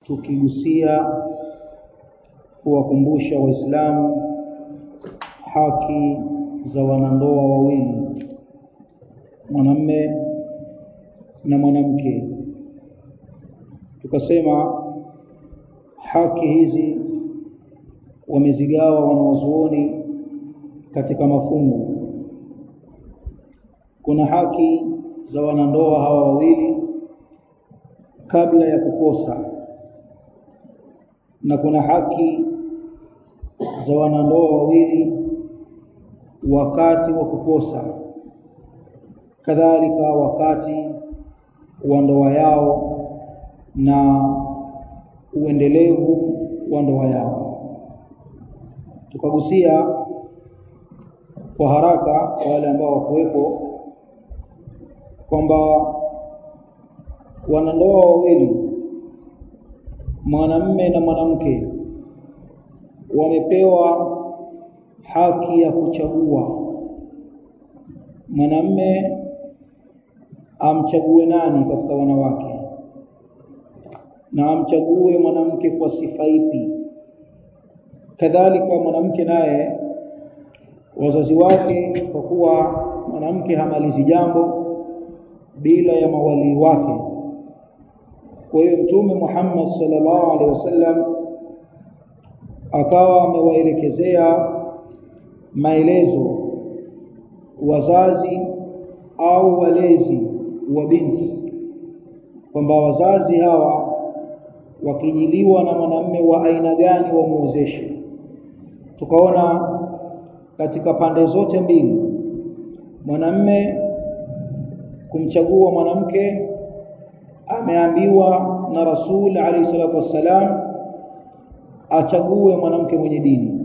tukigusia kuwakumbusha waislamu haki za wanandoa wawili mwanamme na mwanamke tukasema haki hizi wamezigawa wanawazuoni katika mafungu kuna haki za wanandoa hawa wawili kabla ya kukosa na kuna haki za wanandoa wawili wakati wa kukosa kadhalika wakati wa ndoa yao na uendelevu wa ndoa yao tukagusia kwa haraka kwa wale ambao wakuwepo kwamba wanandoa wawili mwanamme na mwanamke wamepewa haki ya kuchagua mwanamme amchague nani katika wanawake na amchague mwanamke kwa sifa ipi kadhalika mwanamke naye wazazi wake kwa kuwa mwanamke hamalizi jambo bila ya mawalii wake kwa hiyo mtume Muhammad sallallahu alaihi wasallam akawa amewaelekezea maelezo wazazi au walezi wa binti kwamba wazazi hawa wakijiliwa na mwanamme wa aina gani wamuozeshe tukaona katika pande zote mbili mwanamme kumchagua mwanamke ameambiwa na Rasul alayhi salatu wassalam achague mwanamke mwenye dini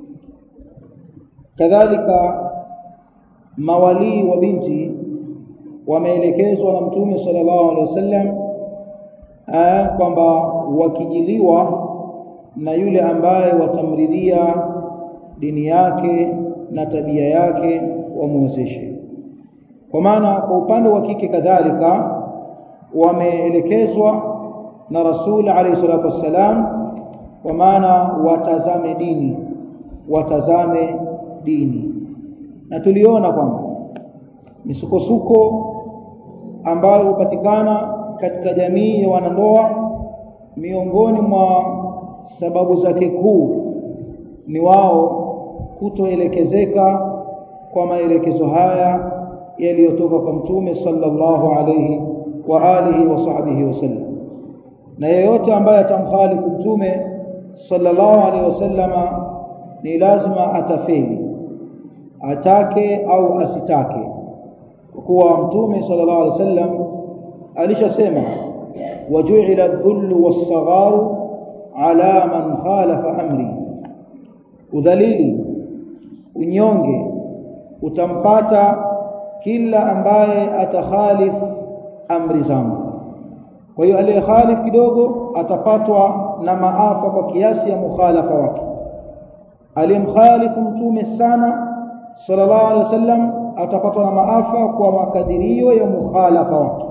kadhalika mawalii wa binti wameelekezwa na mtume sallallahu alaihi wasallam kwamba wakijiliwa na yule ambaye watamridhia dini yake na tabia yake wamuozeshe kwa maana kwa upande wa kike kadhalika wameelekezwa na Rasul alayhi salatu wassalam kwa maana watazame dini watazame dini na tuliona kwamba misukosuko ambayo hupatikana katika jamii ya wanandoa miongoni mwa sababu zake kuu ni wao kutoelekezeka kwa maelekezo haya yaliyotoka kwa mtume sallallahu alayhi wa alihi wa sahbihi wasallam na yeyote ambaye atamkhalifu mtume sallallahu alayhi wasallama ni lazima atafeli atake au asitake kwa kuwa mtume sallallahu alayhi wasallam alishasema waju'ila adh-dhullu was-sagharu ala man khalafa amri udhalili unyonge utampata kila ambaye atakhalif amri zangu kwa hiyo aliyekhalif kidogo atapatwa na maafa kwa kiasi ya mukhalafa wake aliyemkhalifu mtume sana sallallahu alaihi wasallam atapatwa na maafa kwa makadirio ya mukhalafa wake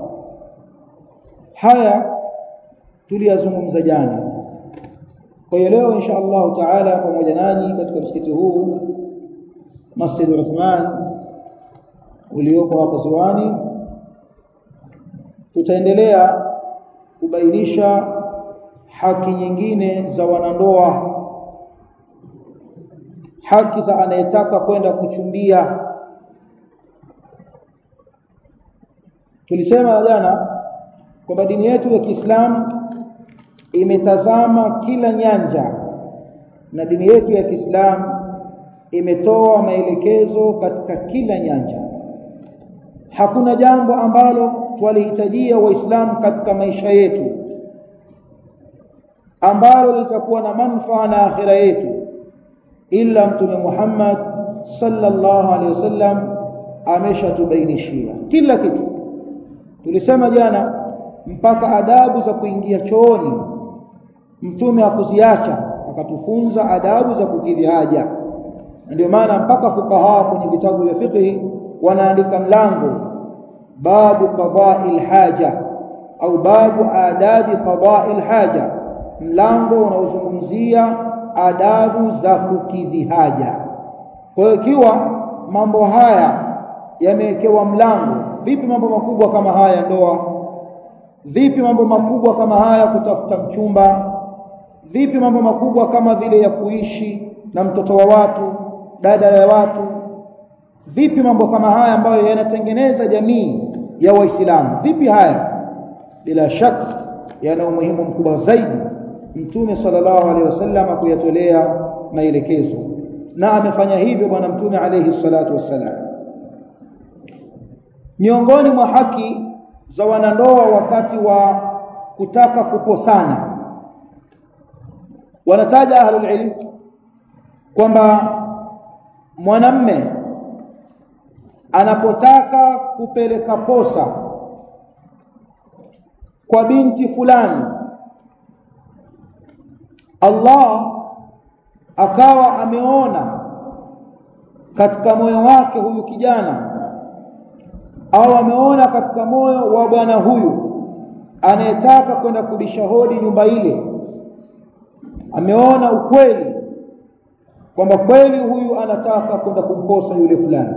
haya tuliyazungumza jana kwa hiyo leo insha Allah taala pamoja nanyi katika msikiti huu Masjid Uthman uliopo hapa Ziwani tutaendelea kubainisha haki nyingine za wanandoa haki za anayetaka kwenda kuchumbia tulisema jana kwamba dini yetu ya Kiislamu imetazama kila nyanja na dini yetu ya Kiislamu imetoa maelekezo katika kila nyanja hakuna jambo ambalo twalihitajia waislamu katika maisha yetu ambalo litakuwa na manufaa na akhira yetu ila mtume Muhammad sallallahu alaihi wasallam ameshatubainishia kila kitu tulisema jana mpaka adabu za kuingia chooni mtume hakuziacha akatufunza adabu za kukidhi haja ndio maana mpaka fukaha kwenye vitabu vya fiqh wanaandika mlango babu qada'il haja au babu adabi qada'il haja mlango unaozungumzia adabu za kukidhi haja kwa hiyo ikiwa mambo haya yamewekewa mlango vipi mambo makubwa kama haya ndoa vipi mambo makubwa kama haya kutafuta mchumba vipi mambo makubwa kama vile ya kuishi na mtoto wa watu dada ya watu vipi mambo kama haya ambayo yanatengeneza jamii ya waislamu vipi haya bila shaka yana umuhimu mkubwa zaidi mtume sallallahu alaihi wasallam kuyatolea maelekezo na amefanya hivyo bwana mtume alaihi salatu wassalam miongoni mwa haki za wanandoa wakati wa kutaka kuposana wanataja ahlul ilm kwamba mwanamme anapotaka kupeleka posa kwa binti fulani Allah akawa ameona katika moyo wake huyu kijana au ameona katika moyo wa bwana huyu anayetaka kwenda kubisha hodi nyumba ile ameona ukweli kwamba kweli huyu anataka kwenda kumposa yule fulani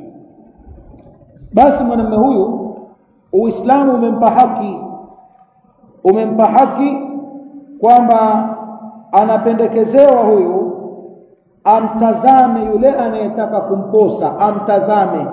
basi mwanamume huyu uislamu umempa haki umempa haki kwamba anapendekezewa huyu amtazame yule anayetaka kumposa amtazame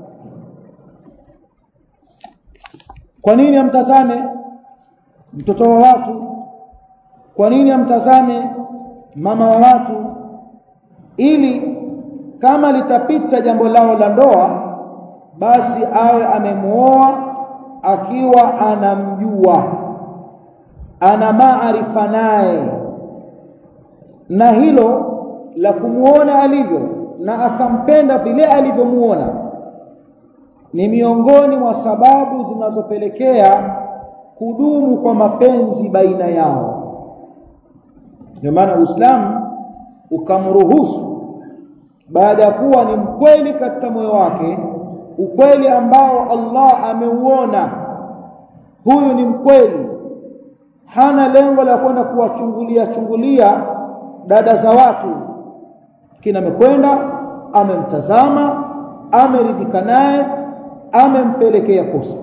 kwa nini amtazame mtoto wa watu kwa nini amtazame mama wa watu ili kama litapita jambo lao la ndoa basi awe amemuoa akiwa anamjua ana maarifa naye na hilo la kumuona alivyo na akampenda vile alivyomuona ni miongoni mwa sababu zinazopelekea kudumu kwa mapenzi baina yao ndio maana Uislamu ukamruhusu baada ya kuwa ni mkweli katika moyo wake ukweli ambao Allah ameuona huyu ni mkweli hana lengo la kwenda kuwachungulia chungulia dada za watu kina amekwenda amemtazama ameridhika naye amempelekea posa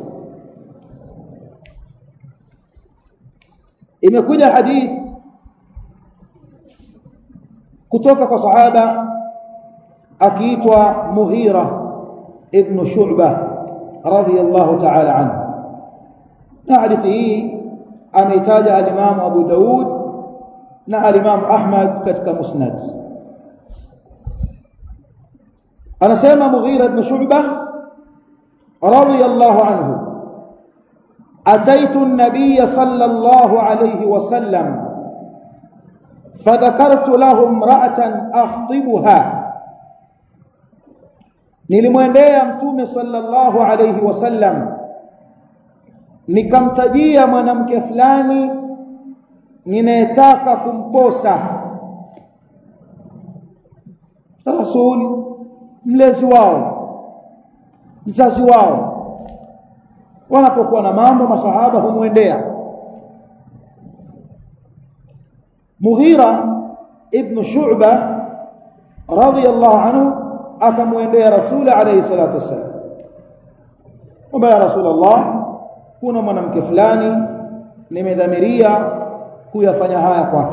imekuja hadith kutoka kwa sahaba akiitwa Muhira ibn Shu'bah radhiyallahu ta'ala anhu na hadithi hii ameitaja al-Imam Abu Daud na al-Imam Ahmad katika Musnad anasema Mughira ibn Shu'bah radhiyallahu anhu ataitu an-nabiy sallallahu alayhi wasallam فذكرت له امراه اخطبها nilimwendea mtume sallallahu alayhi wasallam nikamtajia mwanamke fulani ninayetaka kumposa rasuli mlezi wao mzazi wao wanapokuwa na mambo masahaba humwendea Mughira ibn Shu'ba radhiyallahu anhu akamwendea Rasul alayhi salatu wasallam kwamba ya Rasulullah kuna mwanamke fulani nimedhamiria kuyafanya haya kwake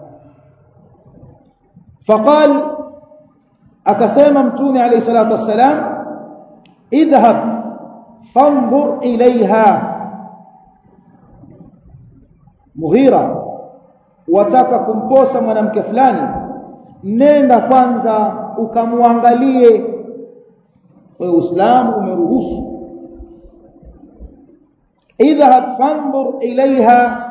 faqal akasema mtume alayhi salatu wassalam idhhab fanzur ilaiha Mughira wataka kumposa mwanamke fulani nenda kwanza ukamwangalie kwa Uislamu umeruhusu idhhab fanzur ilaiha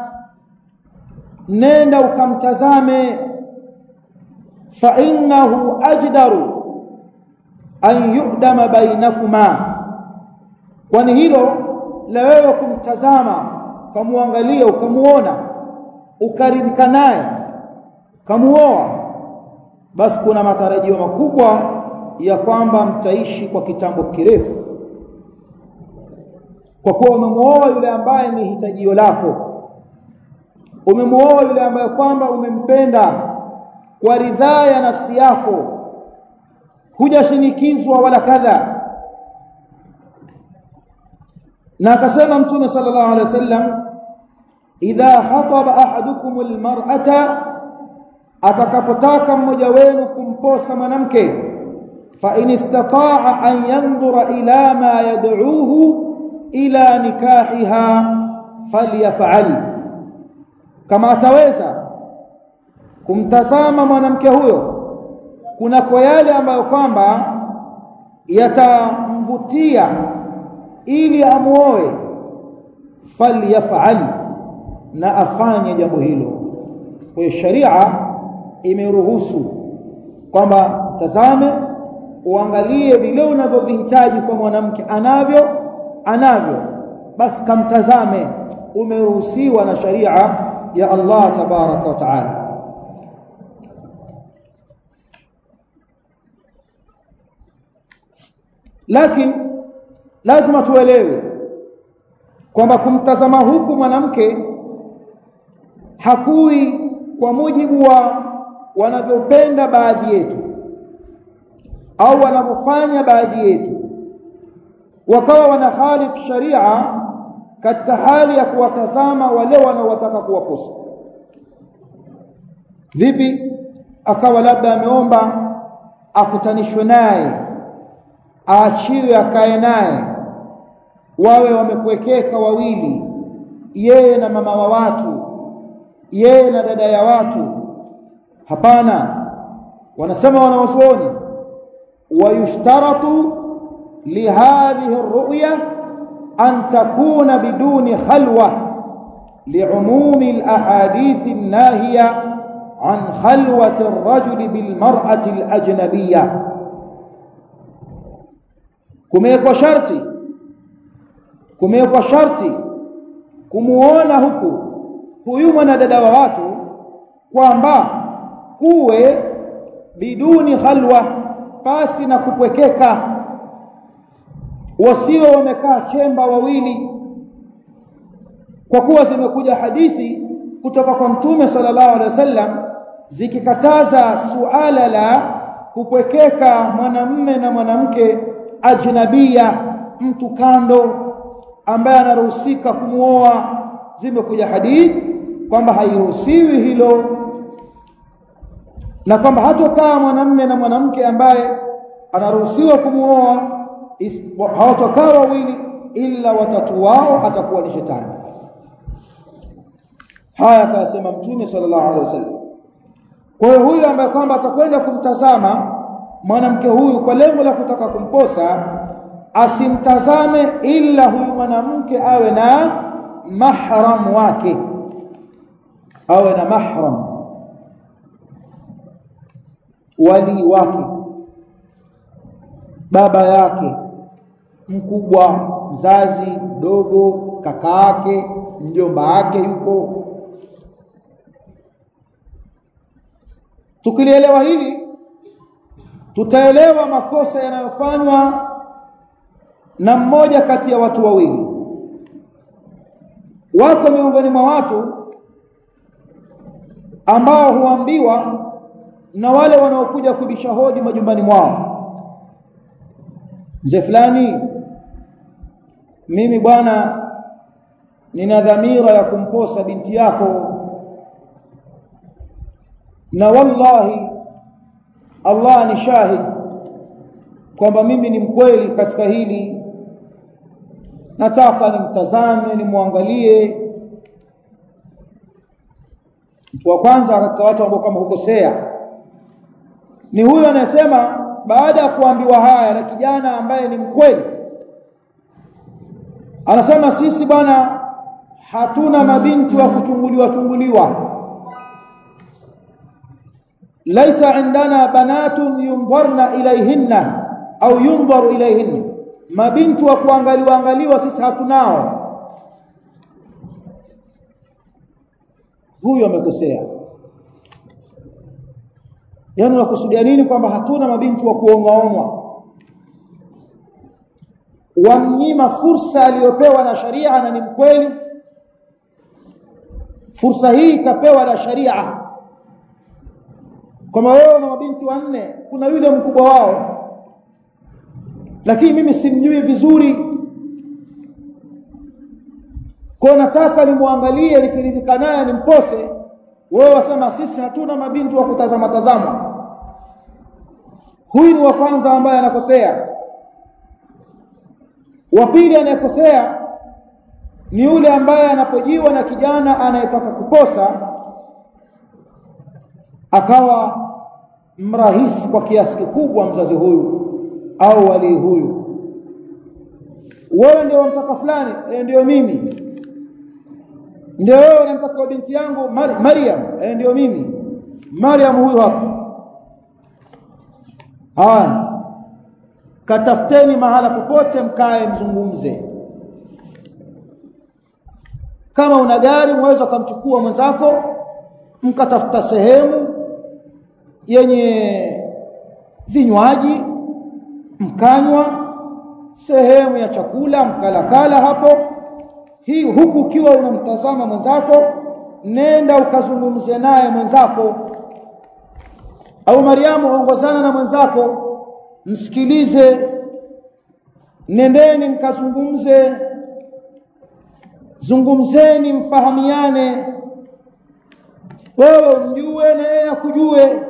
nenda ukamtazame fa innahu ajdaru an yu'dama bainakuma kwani hilo la wewe kumtazama ukamwangalia ukamuona ukaridhika naye kamuoa basi kuna matarajio makubwa ya kwamba mtaishi kwa kitambo kirefu kwa kuwa umemuoa yule ambaye ni hitajio lako umemuoa yule ambaye kwamba umempenda kwa ridhaa ya nafsi yako hujashinikizwa wala kadha na akasema mtume sallallahu alaihi wasallam idha khataba ahadukum almar'ata atakapotaka mmoja wenu kumposa mwanamke fa in istata'a an yanzura ila ma yad'uhu ila nikahiha falyaf'al kama ataweza kumtazama mwanamke huyo kunako yale ambayo kwamba yatamvutia ili amuoe falyaf'al na afanye jambo hilo kwa sharia imeruhusu kwamba tazame uangalie vile unavyovihitaji kwa mwanamke anavyo anavyo basi kamtazame umeruhusiwa na sharia ya Allah tabaraka wa taala lakini lazima tuelewe kwamba kumtazama huku mwanamke hakui kwa mujibu wa wanavyopenda baadhi yetu au wanavyofanya baadhi yetu wakawa wanakhalif sharia katika hali ya kuwatazama wale wanaotaka kuwaposa vipi akawa labda ameomba akutanishwe naye aachiwe akae naye wawe wamekuwekeka wawili yeye na mama wa watu yeye na dada ya watu hapana wanasema wanawazuoni wayushtaratu lihadhihi الرؤيا أن تكون بدون خلوة لعموم الأحاديث الناهية عن خلوة الرجل بالمرأة الأجنبية kumewekwa sharti kumewekwa sharti kumuona huku huyu mwanadada wa watu kwamba kuwe biduni khalwa pasi na kupwekeka wasiwe wamekaa chemba wawili kwa kuwa zimekuja hadithi kutoka kwa mtume sallallahu alaihi wasallam zikikataza suala la kupwekeka mwanamme na mwanamke ajnabia mtu kando ambaye anaruhusika kumuoa zimekuja hadithi kwamba hairuhusiwi hilo na kwamba hatokaa mwanamme na mwanamke ambaye anaruhusiwa kumuoa hawatokaa wawili ila watatu wao atakuwa ni shetani haya akasema mtume sallallahu alaihi wasallam kwa hiyo huyu ambaye kwamba atakwenda kumtazama mwanamke huyu kwa lengo la kutaka kumposa asimtazame ila huyu mwanamke awe na mahram wake awe na mahram wali wake baba yake mkubwa mzazi mdogo kaka yake mjomba wake yuko tukilielewa hili tutaelewa makosa yanayofanywa na mmoja kati ya watu wawili wako miongoni mwa watu ambao huambiwa na wale wanaokuja kubisha hodi majumbani mwao mzee fulani mimi bwana nina dhamira ya kumposa binti yako na wallahi Allah ni shahid kwamba mimi ni mkweli katika hili nataka nimtazame nimwangalie mtu wa kwanza katika watu ambao kama hukosea ni huyo anayesema baada ya kuambiwa haya na kijana ambaye ni mkweli anasema sisi bwana hatuna mabinti wa kuchunguliwa chunguliwa laisa indana banatun yundharna ilayhinna au yundharu ilayhinna mabinti wa kuangaliwa angaliwa sisi hatunao huyo amekosea yaani unakusudia nini kwamba hatuna mabinti wa kuonwaonwa wamnyima fursa aliyopewa na sharia na ni mkweli fursa hii ikapewa na sharia kwamba wewe na mabinti wanne kuna yule mkubwa wao lakini mimi simjui vizuri kwa nataka nimwangalie nikiridhika naye nimpose wewe wasema sisi hatuna mabinti wa kutazama tazama huyu ni wa kwanza ambaye anakosea wa pili anayekosea ni yule ambaye anapojiwa na kijana anayetaka kuposa akawa mrahisi kwa kiasi kikubwa mzazi huyu au wali huyu wewe ndio unamtaka fulani e, ndio mimi ndio wewe unamtaka binti yangu Mar Maryam e, ndio mimi Maryam huyu hapa haya katafuteni mahala popote mkae mzungumze kama una gari mweza kumchukua mwenzako mkatafuta sehemu yenye vinywaji mkanywa sehemu ya chakula mkalakala hapo hii huku ukiwa unamtazama mwenzako nenda ukazungumze naye mwenzako au Mariamu ongozana na mwenzako msikilize nendeni mkazungumze zungumzeni mfahamiane wewe umjue na yeye akujue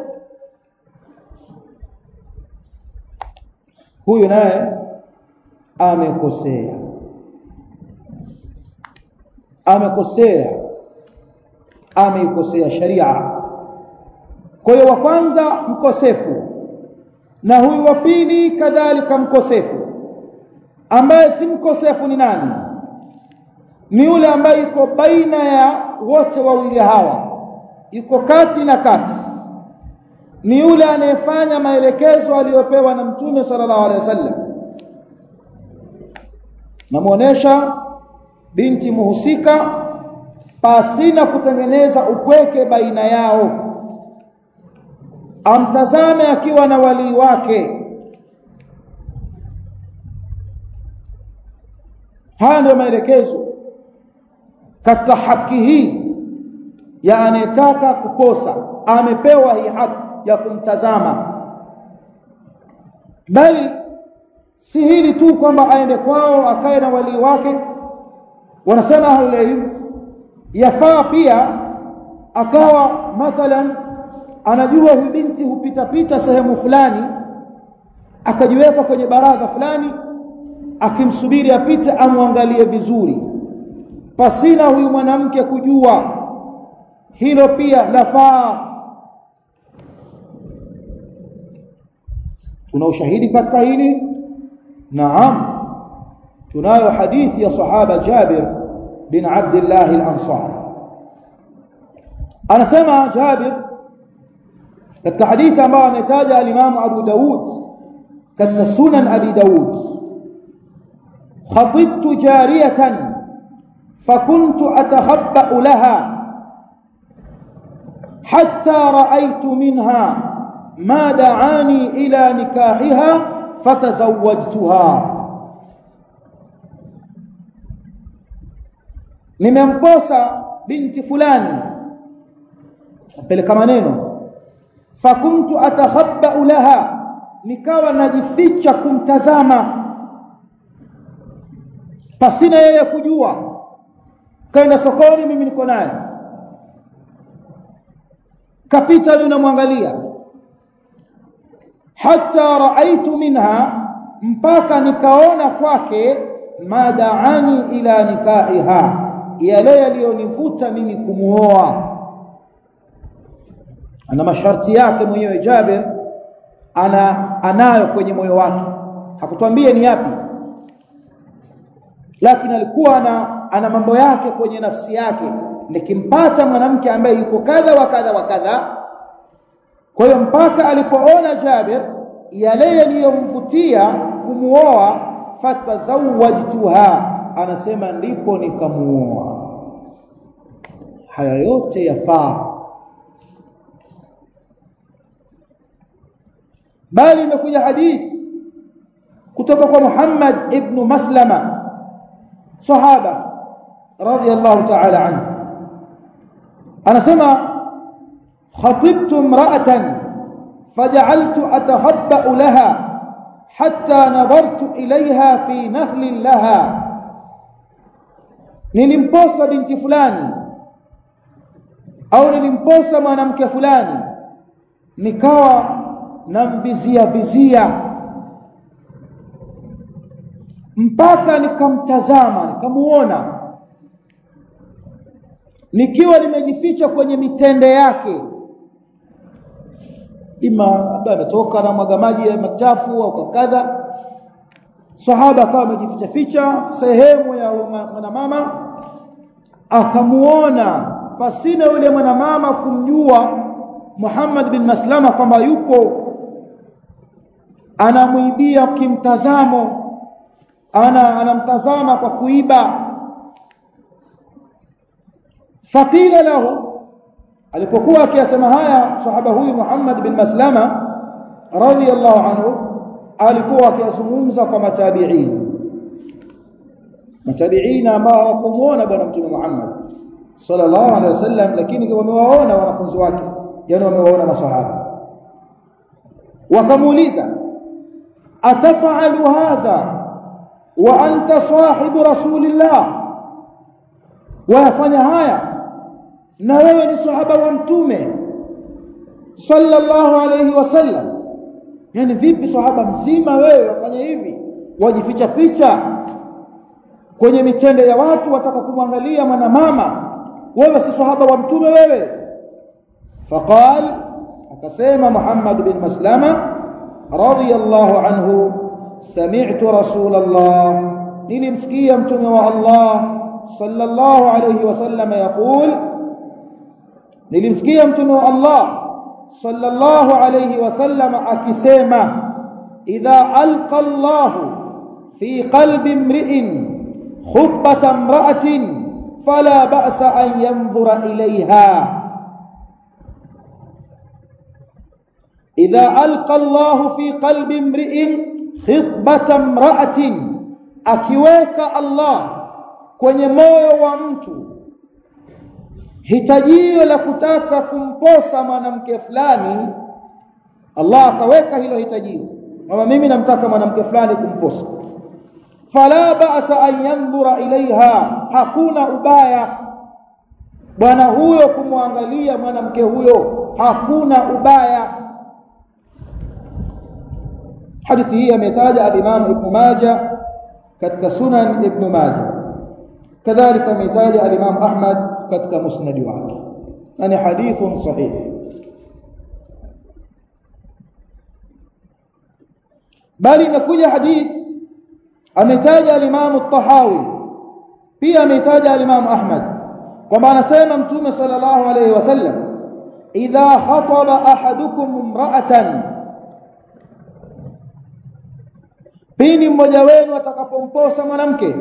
huyu naye amekosea amekosea ameikosea sharia kwa hiyo wa kwanza mkosefu na huyu wa pili kadhalika mkosefu ambaye si mkosefu ni nani ni yule ambaye yuko baina ya wote wawili hawa yuko kati na kati ni yule anayefanya maelekezo aliyopewa na mtume sallallahu alaihi wasallam namuonesha binti muhusika pasina kutengeneza upweke baina yao amtazame akiwa na walii wake haya ndio maelekezo katika haki hii ya anayetaka kukosa amepewa hii haki ya kumtazama bali si hili tu kwamba aende kwao akae na walii wake wanasema ahlulilm yafaa pia akawa mathalan anajua huyu binti hupita pita sehemu fulani akajiweka kwenye baraza fulani akimsubiri apite amwangalie vizuri pasina huyu mwanamke kujua hilo pia lafaa tuna ushahidi katika hili naam tunayo hadithi ya sahaba Jabir bin Abdullah al-Ansari anasema Jabir katika hadithi ambayo ametaja al-Imam Abu Daud katika Sunan Abi Daud khatibtu jariyatan فكنت أتخبأ لها حتى رأيت منها ما دعاني إلى نكاحها فتزوجتها nimemposa binti fulani apeleka maneno fakuntu atakhabbau laha nikawa najificha kumtazama pasina yeye kujua kaenda sokoni mimi niko naye kapita mimi namwangalia hata raaitu minha mpaka nikaona kwake madaani ila nikahiha yale yaliyonivuta mimi kumuoa ana masharti yake mwenyewe Jabir ana anayo kwenye moyo wake hakutwambie ni yapi lakini alikuwa ana, ana mambo yake kwenye nafsi yake nikimpata mwanamke ambaye yuko kadha wa kadha wa kadha kwa hiyo mpaka alipoona Jabir yale yaliyomvutia kumuoa fatazawajtuha anasema ndipo nikamuoa haya yote yafaa bali imekuja hadithi kutoka kwa Muhammad ibn Maslama sahaba radiyallahu ta'ala anhu anasema khatibtu imra'atan faj'altu atahabba'u laha hatta nadhartu ilayha fi nahlin laha nilimposa binti fulani au nilimposa mwanamke fulani nikawa namvizia vizia mpaka nikamtazama nikamuona nikiwa nimejificha kwenye mitende yake ima labda ametoka na mwaga maji ya machafu au kadha sahaba akawa amejificha ficha sehemu ya mwanamama akamuona pasina yule mwanamama kumjua Muhammad bin Maslama kwamba yupo anamwibia kimtazamo ana anamtazama kwa kuiba faqila lahu alipokuwa akiyasema haya sahaba huyu Muhammad bin Maslama radhiyallahu anhu alikuwa akiyazungumza kwa matabi'in matabi'in ambao hawakumuona bwana mtume Muhammad sallallahu alaihi wasallam lakini wamewaona wanafunzi wake yani wamewaona masahaba wakamuuliza atafalu hadha wa anta sahibu rasulillah wayafanya haya na wewe ni sahaba wa mtume sallallahu alayhi wasallam yani vipi sahaba mzima wewe wafanya hivi wajificha ficha kwenye mitende ya watu wataka kumwangalia mwanamama wewe si sahaba wa mtume wewe faqal akasema Muhammad bin Maslama radiyallahu anhu sami'tu rasulullah nilimsikia mtume wa Allah sallallahu alayhi wasallam yaqul nilimsikia mtume wa Allah sallallahu alayhi wasallam akisema idha alqa Allah fi qalbi imri'in khutbata imra'atin fala ba'sa an yanzura ilayha idha alqa Allah fi qalbi imri'in khutbata imra'atin akiweka Allah kwenye moyo wa mtu hitajio la kutaka kumposa mwanamke fulani Allah akaweka hilo hitajio kama mimi namtaka mwanamke fulani kumposa fala ba'sa an yanzura ilaiha hakuna ubaya bwana huyo kumwangalia mwanamke huyo hakuna ubaya hadithi hii ametaja al-Imam Ibn Majah katika Sunan Ibn Majah kadhalika ametaja al-Imam Ahmad katika musnad wake yani hadithun sahih bali imekuja hadith ametaja al-Imam at-Tahawi pia ametaja al-Imam Ahmad kwamba anasema mtume sallallahu alayhi wasallam idha khataba ahadukum imra'atan pindi mmoja wenu atakapomposa mwanamke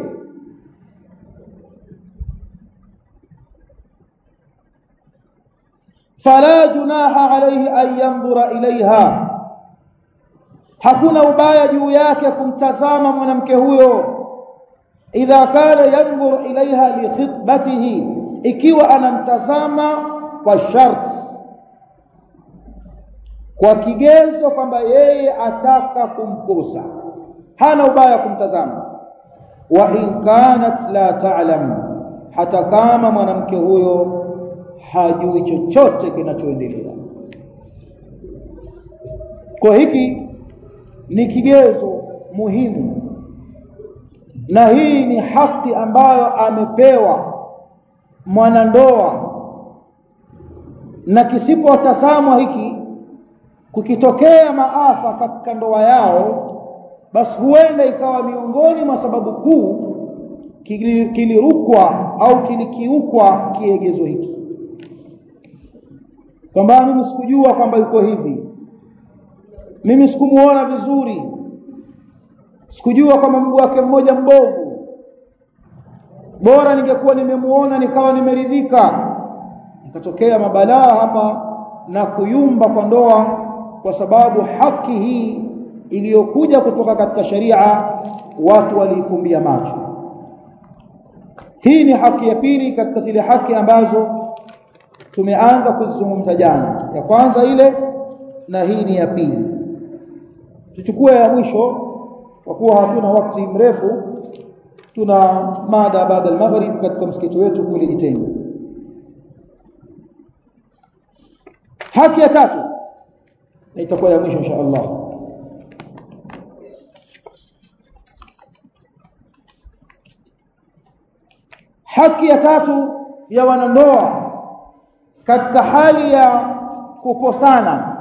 fala junaha alayhi an yanzura ilaiha hakuna ubaya juu yake kumtazama mwanamke huyo idha kana yanzur ilaiha li khitbatihi ikiwa anamtazama kwa sharti kwa kigezo kwamba yeye ataka kumposa hana ubaya kumtazama wa in kanat la ta'lam hata kama mwanamke huyo hajui chochote kinachoendelea kwa hiki ni kigezo muhimu na hii ni haki ambayo amepewa mwanandoa na kisipotazamwa hiki kukitokea maafa katika ndoa yao basi huenda ikawa miongoni mwa sababu kuu kilirukwa au kilikiukwa kiegezo hiki kwamba mimi sikujua kwamba yuko hivi mimi sikumuona vizuri sikujua kwamba mguu wake mmoja mbovu bora ningekuwa nimemuona nikawa nimeridhika ikatokea mabalaa hapa na kuyumba kwa ndoa kwa sababu haki hii iliyokuja kutoka katika sharia watu waliifumbia macho hii ni haki ya pili katika zile haki ambazo tumeanza kuzizungumza jana ya kwanza ile na hii ni ya pili tuchukue ya mwisho kwa kuwa hatuna wakati mrefu tuna mada baada ya maghrib katika msikiti wetu kule Itengo haki ya tatu na itakuwa ya mwisho insha Allah haki ya tatu ya wanandoa katika hali ya kukosana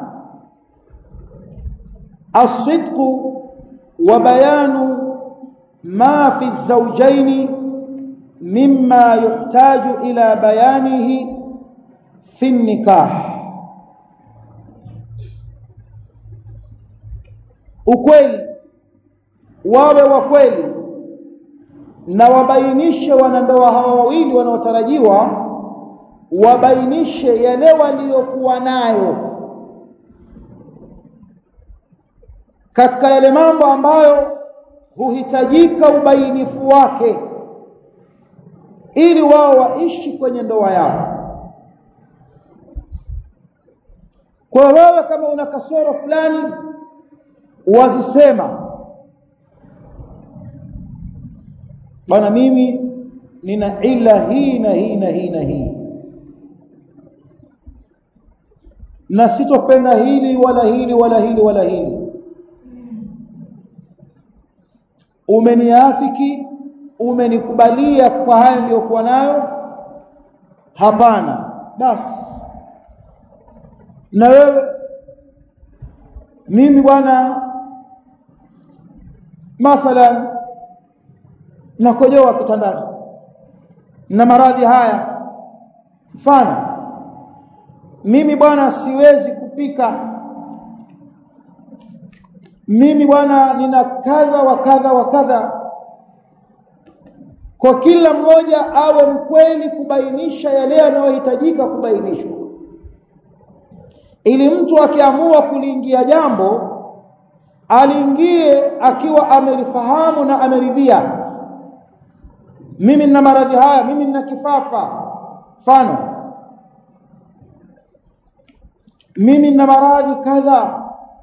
asidqu wa bayanu ma fi zawjaini mimma yuhtaju ila bayanihi fi nikah ukweli wawe wa kweli na wabainishe wanandoa hawa wawili wanaotarajiwa wabainishe yale waliokuwa nayo katika yale mambo ambayo huhitajika ubainifu wake ili wao waishi kwenye ndoa yao kwa wewe kama una kasoro fulani wazisema bwana mimi nina ila hii na hii na hii na hii na sitopenda hili wala hili wala hili wala hili umeniafiki umenikubalia kwa haya niliyokuwa nayo hapana basi na wewe mimi bwana mathalan nakojoa kitandani na maradhi haya mfano mimi bwana siwezi kupika mimi bwana nina kadha wa kadha wa kadha kwa kila mmoja awe mkweli kubainisha yale yanayohitajika kubainishwa ili mtu akiamua kuliingia jambo aliingie akiwa amelifahamu na ameridhia mimi nina maradhi haya mimi nina kifafa mfano mimi nina maradhi kadha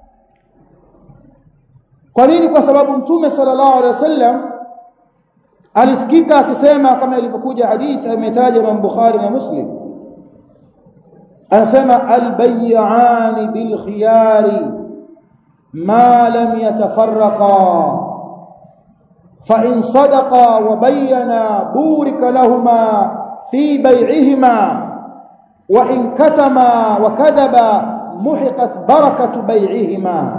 kwa nini kwa sababu mtume sallallahu alaihi wasallam alisikika akisema kama ilivyokuja hadithi imetaja Imam Bukhari na Muslim anasema albay'ani bil khiyari ma lam yatafarraqa fa in sadaqa wa bayyana burika lahumā fi bay'ihima wa in katama wa kadhaba muhiqat barakatu bay'ihima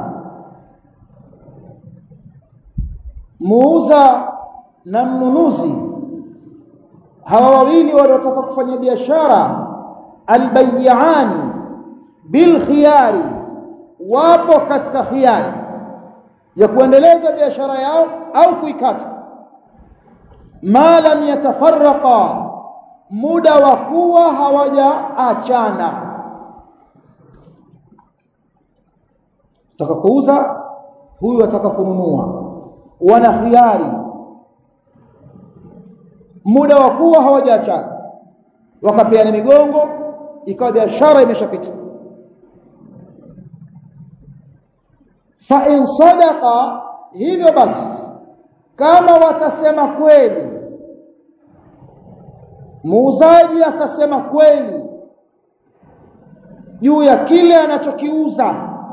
muuza na mnunuzi hawa wawili wanaotaka kufanya biashara albayani bil khiyari wapo katika khiyari ya kuendeleza biashara yao au kuikata ma lam yatafarraqa muda wa kuwa hawajaachana taka kuuza huyu ataka kununua wana khiyari muda wa kuwa hawajaachana wakapeana migongo ikawa biashara imeshapita fa in sadaqa hivyo basi kama watasema kweli muuzaji akasema kweli juu ya kile anachokiuza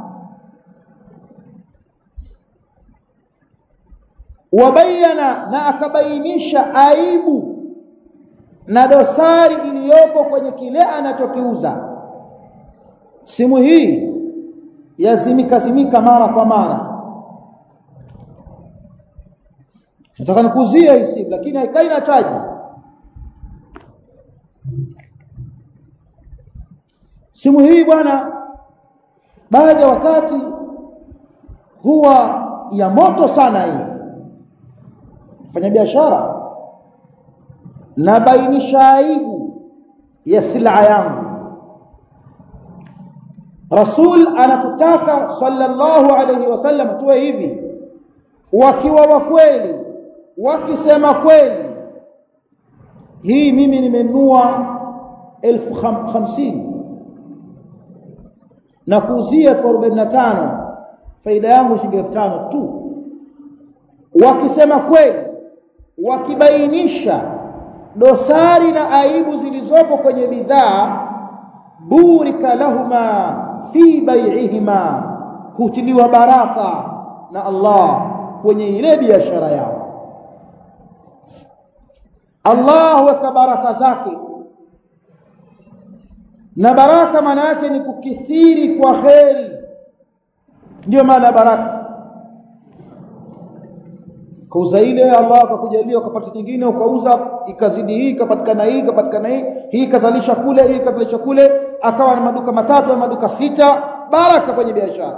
wabayana na akabainisha aibu na dosari iliyopo kwenye kile anachokiuza simu hii yazimika zimika mara kwa mara nataka nikuzie hii simu lakini haikai na chaji simu hii bwana baadhi ya wakati huwa ya moto sana hii fanya biashara na bainisha aibu ya sila yangu Rasul anatutaka sallallahu alayhi wasallam tuwe hivi wakiwa wa kweli wakisema kweli hii mimi nimenunua elfu hamsini na kuuzia elfu arobaini na tano faida yangu shilingi elfu tano tu wakisema kweli wakibainisha dosari na aibu zilizopo kwenye bidhaa burika lahuma fi bai'ihima hutiliwa baraka na Allah kwenye ile biashara yao Allah huweka baraka zake na baraka maana yake ni kukithiri kwa kheri ndio maana baraka kauza ile Allah akakujalia ukapata nyingine ukauza ikazidi hii ikapatikana hii ikapatikana hii hii ikazalisha kule hii ikazalisha kule akawa na maduka matatu na maduka sita baraka kwenye biashara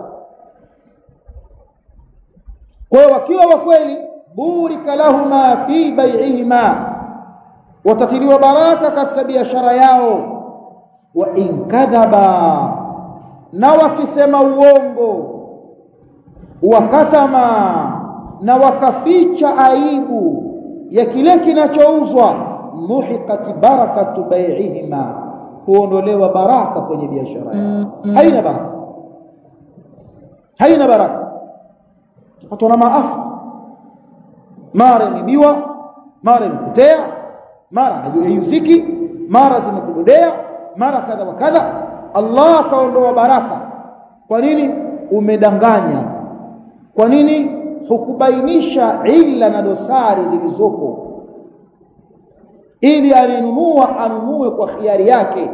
kwa hiyo wakiwa wa kweli burika lahuma fi bai'ihima watatiliwa baraka katika biashara yao wa in kadhaba na wakisema uongo wakatama na wakaficha aibu ya kile kinachouzwa muhiqat barakatu bai'ihima huondolewa baraka kwenye biashara yao haina baraka haina baraka tupatwa na maafa mara imebiwa mara imepotea mara hayuziki mara zimekudodea mara kadha wa kadha Allah akaondoa baraka kwa nini umedanganya kwa nini hukubainisha illa na dosari zilizopo ili alinunua anunue kwa khiari yake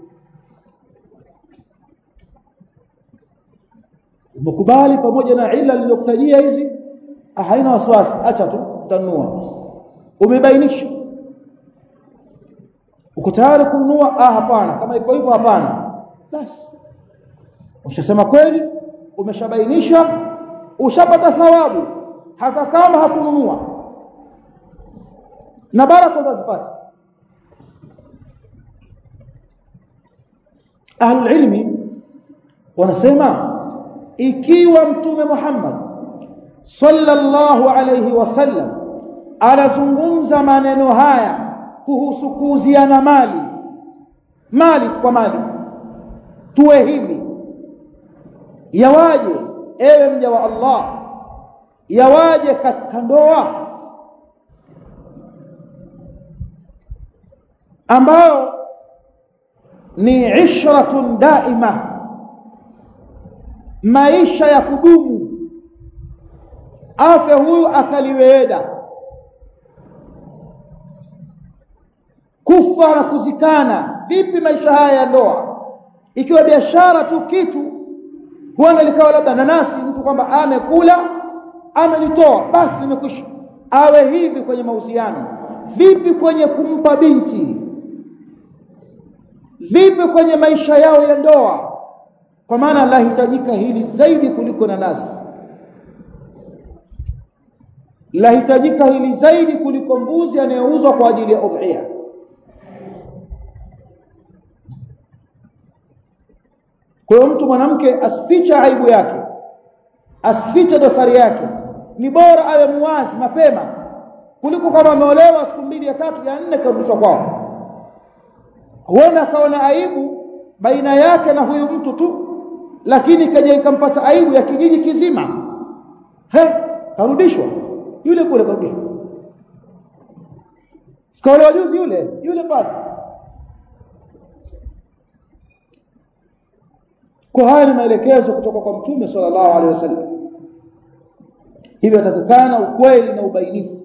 umekubali pamoja na illa niliyokutajia hizi haina wasiwasi acha tu utanunua umebainisha uko tayari kununua ah hapana kama iko hivyo hapana basi ushasema kweli umeshabainisha ushapata thawabu hata kama hakununua na baraka utazipata ahlulilmi wanasema ikiwa mtume Muhammad sallallahu alayhi wasallam anazungumza maneno haya kuhusu kuuziana mali mali kwa mali tuwe hivi yawaje ewe mja wa Allah yawaje katika ndoa ambao ni ishratun daima maisha ya kudumu afya huyu akaliweeda kufa na kuzikana vipi maisha haya ya ndoa ikiwa biashara tu kitu huenda likawa labda nanasi mtu kwamba amekula amelitoa basi limekwisha awe hivi kwenye mahusiano vipi kwenye kumpa binti vipi kwenye maisha yao ya ndoa kwa maana lahitajika hili zaidi kuliko nanasi lahitajika hili zaidi kuliko mbuzi anayeuzwa kwa ajili ya udhiya kwa hiyo mtu mwanamke asifiche aibu yake asifiche dosari yake ni bora awe muwazi mapema kuliko kama ameolewa siku mbili ya tatu ya nne karudishwa kwao huenda akaona aibu baina yake na huyu mtu tu lakini kaja ikampata aibu ya kijiji kizima he karudishwa yule kule karudishwa sikaolewa juzi yule yule bado kwa haya ni maelekezo kutoka kwa mtume sallallahu alaihi wasallam hivyo atakikana ukweli na ubainifu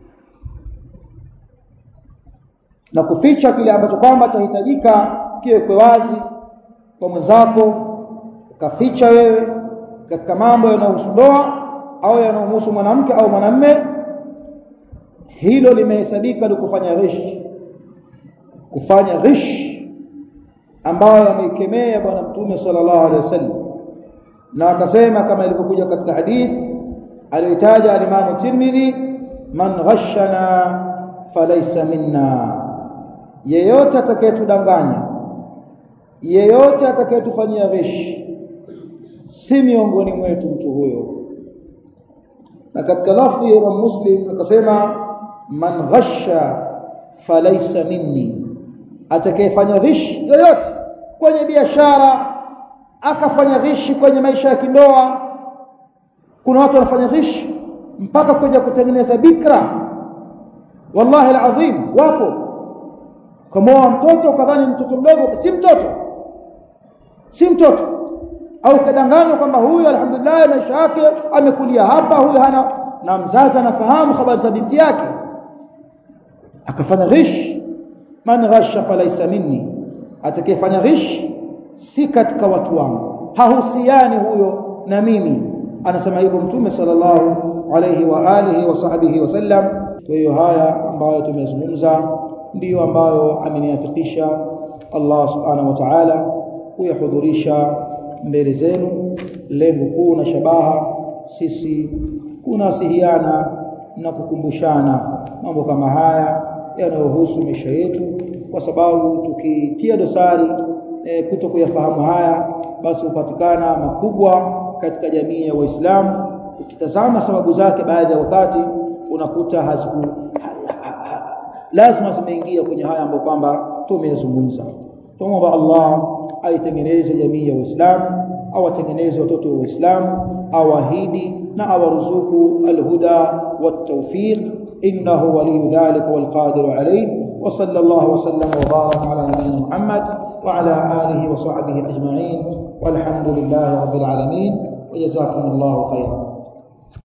na kuficha kile ambacho kwamba chahitajika kiwekwe wazi kwa mwenzako ukaficha wewe katika mambo yanayohusu ndoa au yanayohusu mwanamke au mwanamme hilo limehesabika ni kufanya ghish kufanya ghish ambayo ameikemea bwana mtume sallallahu alaihi wasallam na akasema kama ilivyokuja katika hadithi aliyotaja al-Imam Tirmidhi man ghashana falaysa minna yeyote atakayetudanganya yeyote atakayetufanyia ghish si miongoni mwetu mtu huyo na katika lafzi ya Imam Muslim akasema man ghasha falaysa minni atakayefanya ghishi yoyote kwenye biashara akafanya ghishi kwenye maisha ya kindoa kuna watu wanafanya ghishi mpaka kuja kutengeneza bikra wallahi alazim wapo kama mtoto kadhani mtoto mdogo si mtoto si mtoto au kadanganywa kwamba huyu alhamdulillah maisha yake amekulia hapa huyu hana na mzazi anafahamu habari za binti yake akafanya ghish man ghasha falaysa minni atakayefanya ghish si katika watu wangu hahusiani huyo na mimi anasema hivyo mtume sallallahu alayhi wa alihi wa sahbihi wasallam kwa hiyo haya ambayo tumezungumza ndiyo ambayo ameniafikisha Allah subhanahu wa ta'ala kuyahudhurisha mbele zenu lengo kuu na shabaha sisi kunasihiana na kukumbushana mambo kama haya yanayohusu maisha yetu kwa sababu tukitia dosari e, kuto kuyafahamu haya basi hupatikana makubwa katika jamii ya Waislamu ukitazama sababu zake baadhi ya wakati unakuta haziku ha, ha, ha, lazima zimeingia kwenye haya ambayo kwamba tumeyazungumza tumomba Allah aitengeneze jamii ya Waislamu awatengeneze watoto wa Waislamu awahidi na awaruzuku alhuda والتوفيق إنه ولي ذلك والقادر عليه وصلى الله وسلم وبارك على نبينا محمد وعلى آله وصحبه أجمعين والحمد لله رب العالمين وجزاكم الله خيرا